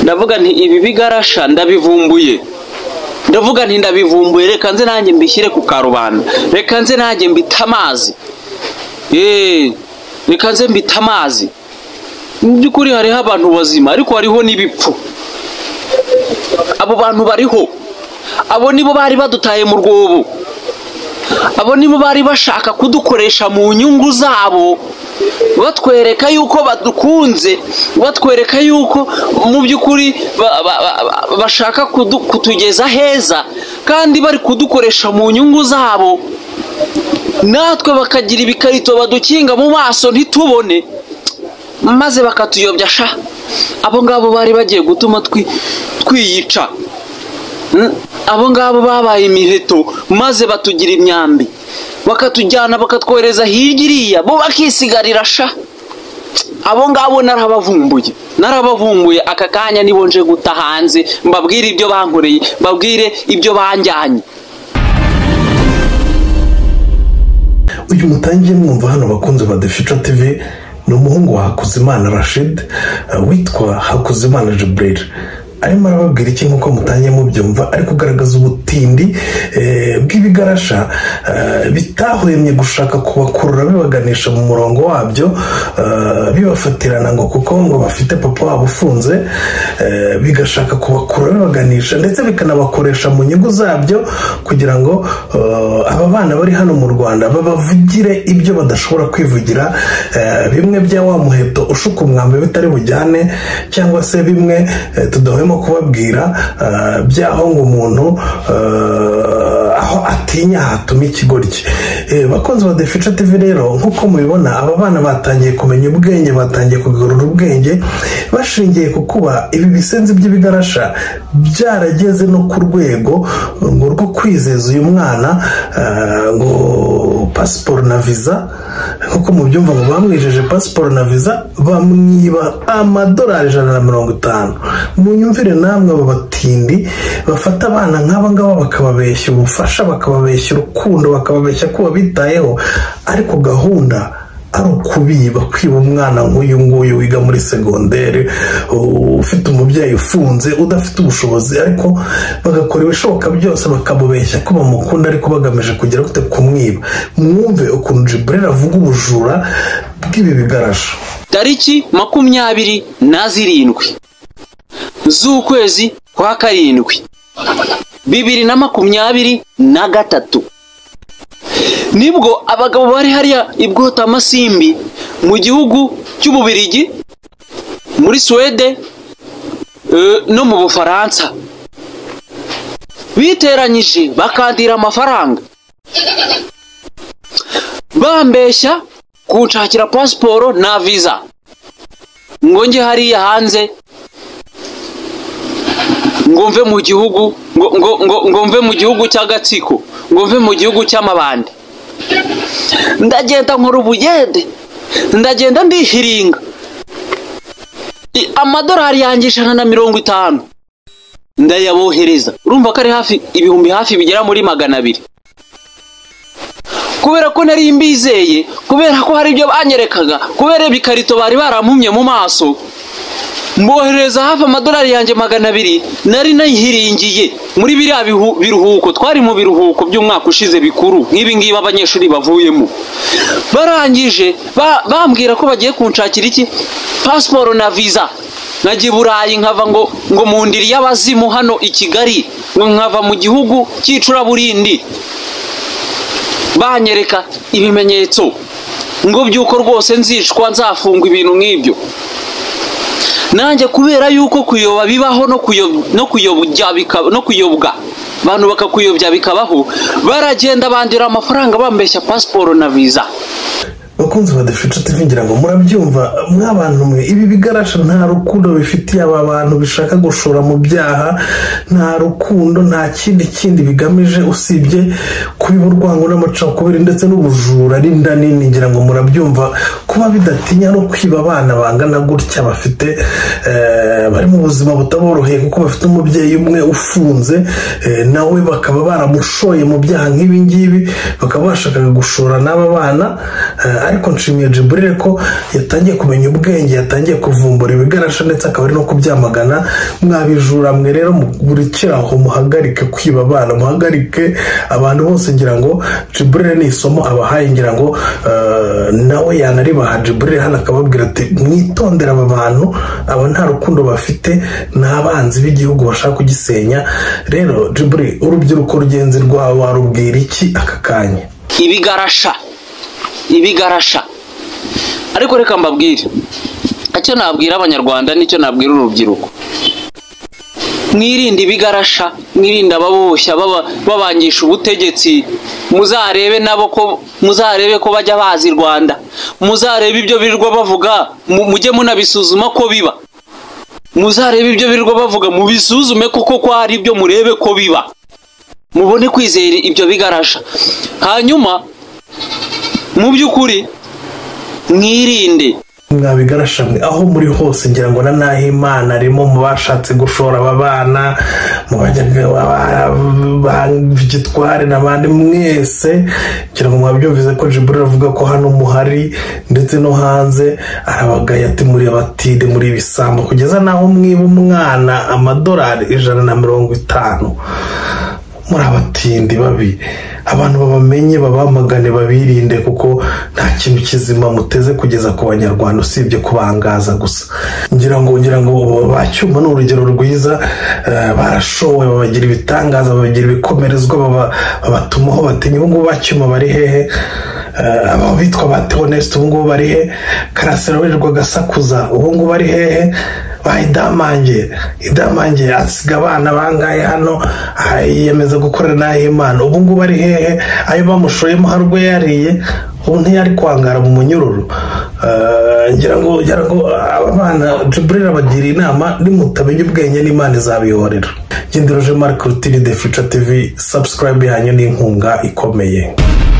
ndavuga nti ibi bigarasha ndabivumbuye ndavuga nti ndabivumbuye reka nze nanjye mbishyire ku karubanda reka nze nanjye mbite amazi eee reka nze mbite amazi mu by'ukuri hariho abantu bazima ariko hariho n'ibipfu abo bantu bariho abo nibo bari badutaye mu rwobo abo nibo bari bashaka kudukoresha mu nyungu zabo batwereka yuko badukunze batwereka yuko mu by'ukuri bashaka kutugeza heza kandi bari kudukoresha mu nyungu zabo natwe bakagira ibikarito badukinga mu maso ntitubone maze bakatuyobya sha abo ngabo bari bagiye gutuma twiyica abo ngabo babaye imiheto maze batugira imyambi bakatujyana bakatwohereza hirya iriya bo bakisigarira sha abo ngabo narabavumbuye narabavumbuye aka kanya nibo nje guta hanze mbabwire ibyo bankoreye mbabwire ibyo banjyanye uyu mutangiye mwumva hano bakunze badefisha tv ni umuhungu wa hakuzimana rashid witwa hakuzimana jiburire arimo arababwira iki nk'uko mutangiye mubyumva ari kugaragaza ubutindi bw'ibigarasha bitahwemye gushaka kubakurura bibaganisha mu murongo wabyo bibafatirana ngo kuko ngo bafite papa wabo ufunze bigashaka kubakurura bibaganisha ndetse bikanabakoresha mu nyungu zabyo kugira ngo aba bana bari hano mu rwanda babavugire ibyo badashobora kwivugira bimwe bya wa muheto ushuka umwambi bitari bujyane cyangwa se bimwe tudahwemo kubabwira byaho ngo umuntu aho atinya hatuma ikigoryi bakunze ba defica tv rero nk'uko mubibona aba bana batangiye kumenya ubwenge batangiye kugarura ubwenge bashingiye ku kuba ibi bisenzi by'ibigarasha byarageze no ku rwego ngo rwo kwizeza uyu mwana ngo pasiporo na viza nk'uko mubyumva ngo bamwijeje pasiporo na viza bamwiba amadolari ijana na mirongo itanu munyumvire namwe aba batindi bafata abana nk'aba ngaba bakababeshya ubufasha bakababeshya urukundo bakababeshya ko babitayeho ariko gahunda ari ukubiba kwiba umwana nk'uyu nguyu wiga muri segonderi ufite umubyeyi ufunze udafite ubushobozi ariko bagakora ibishoboka byose bakamubeshya ko bamukunda ariko bagamije kugera gute kumwiba mwumve ukuntu jiburera avuga ubujura bw'ibi bigarasha tariki makumyabiri na zirindwi z'ukwezi kwa karindwi bibiri na makumyabiri na gatatu nibwo abagabo bari hariya i bwotamasimbi mu gihugu cy'ububirigi muri suwede no mu bufaransa biteranyije bakandira amafaranga bambeshya kunshakira pasiporo na viza ngo njye hariya hanze ngo mve mu gihugu ngo mve mu gihugu cy'agatsiko ngo mve mu gihugu cy'amabande ndagenda nkora ubugende ndagenda ndihiringa amadorari yanjye ijana na mirongo itanu ndayabohereza urumva ko ari hafi ibihumbi hafi bigera muri magana abiri kubera ko nari mbizeye kubera ko hari ibyo banyerekaga kubera ibikarito bari barampumye mu maso mboherereza hafi amadolari yanjye magana abiri nari nayihiringiye muri biriya biruhuko twari mu biruhuko by'umwaka ushize bikuru nk'ibi ngibi abanyeshuri bavuyemo barangije bambwira ko bagiye kunshakira iki pasiporo na viza nkajya i burayi nkava ngo ngo mu ndiri y'abazimu hano i kigali ngo nkava mu gihugu cy'icuraburindi banyereka ibimenyetso ngo by'uko rwose nzishwa nzafungwa ibintu nk'ibyo nanjye kubera yuko kuyoba bibaho no kuyobwa abantu bakakuyobya bikabaho baragenda bandura amafaranga bambeshya pasiporo na viza bakunze badafite tuvingira ngo murabyumva mw'abantu mwe ibi bigarasha nta rukundo bifitiye aba bantu bishaka gushora mu byaha nta rukundo nta kindi kindi bigamije usibye kubiba urwango n'amacakubiri ndetse n'ubujura n'inda nini ngira ngo murabyumva kuba bidatinya no kwiba abana bangana gutya bafite bari mu buzima butaboroheye kuko bafite umubyeyi umwe ufunze nawe bakaba baramushoye mu byaha nk'ibi ngibi bakaba bashaka gushora n'aba bana ariko nshimiye jiburire ko yatangiye kumenya ubwenge yatangiye kuvumbura ibigarasha ndetse akaba ari no kubyamagana mwabijura mwe rero mugurikire aho muhagarike kwiba abana muhagarike abantu bose ngira ngo jiburire ni isomo abahaye ngira ngo eh, nawe yanaribaha jiburire hano akababwira ati mwitondere aba bantu aba nta rukundo bafite ni abanzi b'igihugu bashaka kugisenya rero jiburire urubyiruko rugenzi rwawe warubwira iki aka kanya ibigarasha ibigarasha ariko reka mbabwire icyo nabwira abanyarwanda n'icyo nabwira urubyiruko mwirinde ibigarasha mwirinde ababoshya baba- babangisha ubutegetsi muzarebe nabo ko muzarebe ko bajya bazi rwanda muzarebe ibyo birirwa bavuga mu- mujye munabisuzuma ko biba muzarebe ibyo birirwa bavuga mubisuzume kuko ko hari ibyo murebe ko biba mubone kwizera ibyo bigarasha hanyuma mu by'ukuri mwirinde mwabigarasha mwe aho muri hose ngira ngo na naho imana arimo mu bashatse gushora aba bana mu bajyagitware n'abandi mwese ngira ngo mwabyumvise ko jiburi avuga ko hano muhari ndetse no hanze arabagaye ati muri abatide muri ibisambo kugeza n'aho mwiba umwana amadolari ijana na mirongo itanu muri abatindi babi abantu babamenye babamagane babirinde kuko nta kintu kizima muteze kugeza ku banyarwanda usibye kubangaza gusa ngira ngo ngira ngo bacyuma ni urugero rwiza eh, barashowe babagira ibitangaza babagira ibikomerezwa baba- babatumaho batinya ubu ngubu bacyuma bari hehe Eh, aba bitwa ba teonesite ubu ngubu bari he karasira wirirwa agasakuza ubu ngubu ari hehe ba idamange idamange asiga abana bangahe hano aha, yiyemeza gukorera n'aho imana ubu ngubu ari hehe ayo bamushoyemo hari ubwo yariye ubu ntiyari kwangara mu munyururu Eh, ngira ngo ngira ngo aba bana jiburira abagira inama nimutamenya ubwenge n'imana izabihorera genderoje marike rutini de fica tivi sabusikarayibe yanyu ni inkunga ikomeye